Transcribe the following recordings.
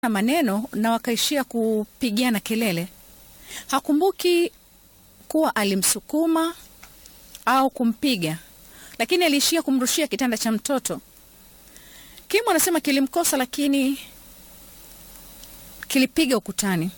na maneno na wakaishia kupigiana kelele. Hakumbuki kuwa alimsukuma au kumpiga, lakini aliishia kumrushia kitanda cha mtoto. Kim anasema kilimkosa, lakini kilipiga ukutani.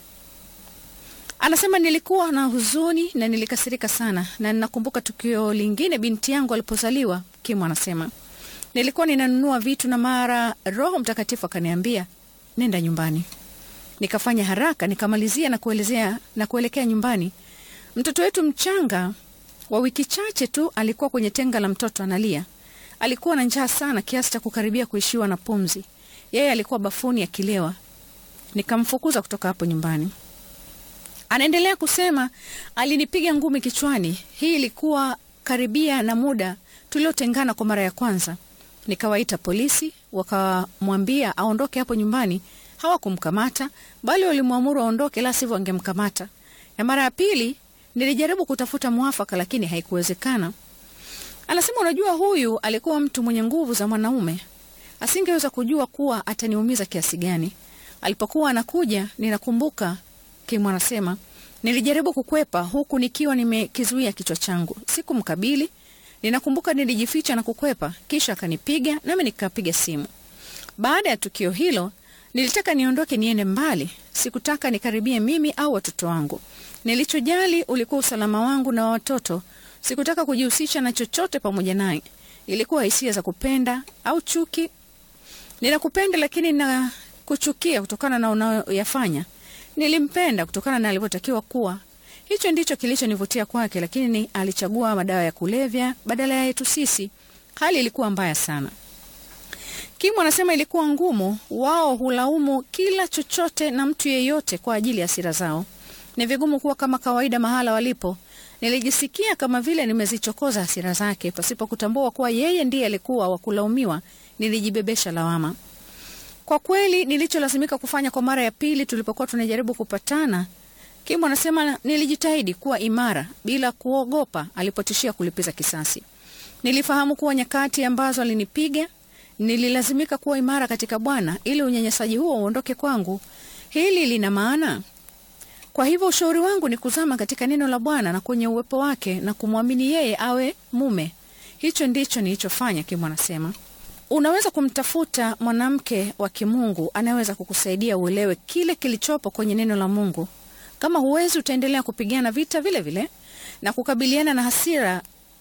Anasema nilikuwa na huzuni na nilikasirika sana, na ninakumbuka tukio lingine binti yangu alipozaliwa. Kim anasema nilikuwa ninanunua vitu na mara Roho Mtakatifu akaniambia nenda nyumbani. Nikafanya haraka nikamalizia na kuelezea na kuelekea nyumbani. Mtoto wetu mchanga wa wiki chache tu alikuwa kwenye tenga la mtoto analia. Alikuwa na njaa sana kiasi cha kukaribia kuishiwa na pumzi. Yeye alikuwa bafuni akilewa. Nikamfukuza kutoka hapo nyumbani. Anaendelea kusema alinipiga ngumi kichwani. Hii ilikuwa karibia na muda tuliotengana kwa mara ya kwanza. Nikawaita polisi, wakamwambia aondoke hapo nyumbani. Hawakumkamata bali walimwamuru aondoke, la sivyo wangemkamata. Na mara ya pili nilijaribu kutafuta mwafaka, lakini haikuwezekana. Anasema, unajua, huyu alikuwa mtu mwenye nguvu za mwanaume, asingeweza kujua kuwa ataniumiza kiasi gani. Alipokuwa anakuja, ninakumbuka Kim anasema nilijaribu kukwepa huku nikiwa nimekizuia kichwa changu, sikumkabili. Ninakumbuka nilijificha na kukwepa, kisha akanipiga nami nikapiga simu. Baada ya tukio hilo, nilitaka niondoke niende mbali, sikutaka nikaribie mimi au watoto wangu. Nilichojali ulikuwa usalama wangu na wa watoto. Sikutaka kujihusisha na chochote pamoja naye. Ilikuwa hisia za kupenda au chuki. Ninakupenda lakini na kuchukia kutokana na unayoyafanya. Nilimpenda kutokana na alivyotakiwa kuwa. Hicho ndicho kilichonivutia kwake, lakini alichagua madawa ya kulevya badala ya yetu sisi. Hali ilikuwa mbaya sana. Kim anasema ilikuwa ngumu. Wao hulaumu kila chochote na mtu yeyote kwa ajili ya hasira zao. Ni vigumu kuwa kama kawaida mahala walipo. Nilijisikia kama vile nimezichokoza hasira zake pasipo kutambua kuwa yeye ndiye alikuwa wa kulaumiwa. Nilijibebesha lawama. Kwa kweli nilicholazimika kufanya kwa mara ya pili tulipokuwa tunajaribu kupatana, Kim anasema nilijitahidi kuwa imara bila kuogopa alipotishia kulipiza kisasi. Nilifahamu kuwa nyakati ambazo alinipiga, nililazimika kuwa imara katika Bwana ili unyanyasaji huo uondoke kwangu. Hili lina maana. Kwa hivyo ushauri wangu ni kuzama katika neno la Bwana na kwenye uwepo wake na kumwamini yeye awe mume. Hicho ndicho nilichofanya, Kim anasema. Unaweza kumtafuta mwanamke wa kimungu anayeweza kukusaidia uelewe kile kilichopo kwenye neno la Mungu. Kama huwezi, utaendelea kupigana vita vile vile na kukabiliana na hasira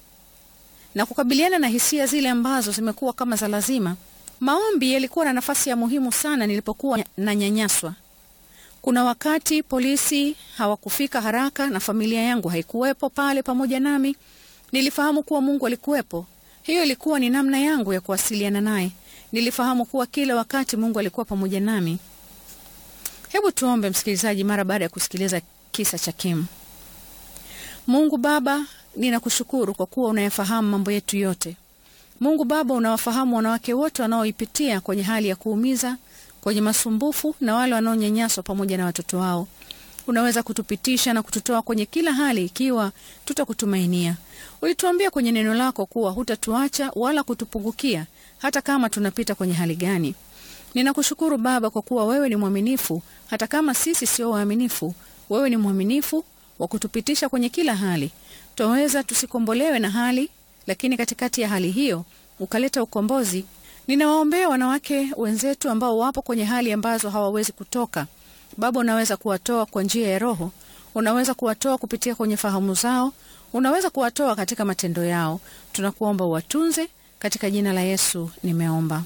na kukabiliana na hisia zile ambazo zimekuwa kama za lazima. Maombi yalikuwa na nafasi ya muhimu sana nilipokuwa na nyanyaswa. Kuna wakati polisi hawakufika haraka na familia yangu haikuwepo pale pamoja nami. Nilifahamu kuwa Mungu alikuwepo. Hiyo ilikuwa ni namna yangu ya kuwasiliana naye. Nilifahamu kuwa kila wakati Mungu alikuwa pamoja nami. Hebu tuombe, msikilizaji, mara baada ya kusikiliza kisa cha Kim. Mungu Baba, ninakushukuru kwa kuwa unayafahamu mambo yetu yote. Mungu Baba, unawafahamu wanawake wote wanaoipitia kwenye hali ya kuumiza, kwenye masumbufu na wale wanaonyanyaswa pamoja na watoto wao. Unaweza kutupitisha na kututoa kwenye kila hali ikiwa tutakutumainia. Ulituambia kwenye neno lako kuwa hutatuacha wala kutupungukia hata kama tunapita kwenye hali gani. Ninakushukuru Baba kwa kuwa wewe ni mwaminifu hata kama sisi sio waaminifu. Wewe ni mwaminifu wa kutupitisha kwenye kila hali. Twaweza tusikombolewe na hali, lakini katikati ya hali hiyo ukaleta ukombozi. Ninawaombea wanawake wenzetu ambao wapo kwenye hali ambazo hawawezi kutoka. Baba, unaweza kuwatoa kwa njia ya Roho, unaweza kuwatoa kupitia kwenye fahamu zao, unaweza kuwatoa katika matendo yao. Tunakuomba uwatunze, katika jina la Yesu nimeomba.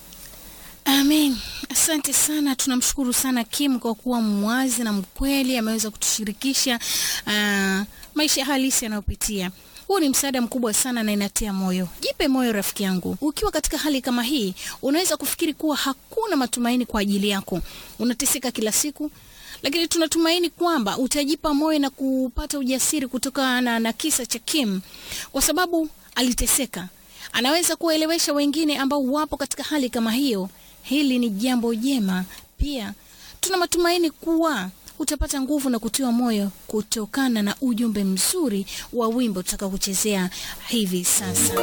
Amen. Asante sana, tunamshukuru sana Kim kwa kuwa mwazi na mkweli, ameweza kutushirikisha uh, maisha halisi yanayopitia. Huu ni msaada mkubwa sana na inatia moyo. Jipe moyo rafiki yangu, ukiwa katika hali kama hii, unaweza kufikiri kuwa hakuna matumaini kwa ajili yako, unateseka kila siku, lakini tunatumaini kwamba utajipa moyo na kupata ujasiri kutokana na kisa cha Kim, kwa sababu aliteseka. Anaweza kuwaelewesha wengine ambao wapo katika hali kama hiyo. Hili ni jambo jema. Pia tuna matumaini kuwa utapata nguvu na kutiwa moyo kutokana na ujumbe mzuri wa wimbo tutaka kuchezea hivi sasa.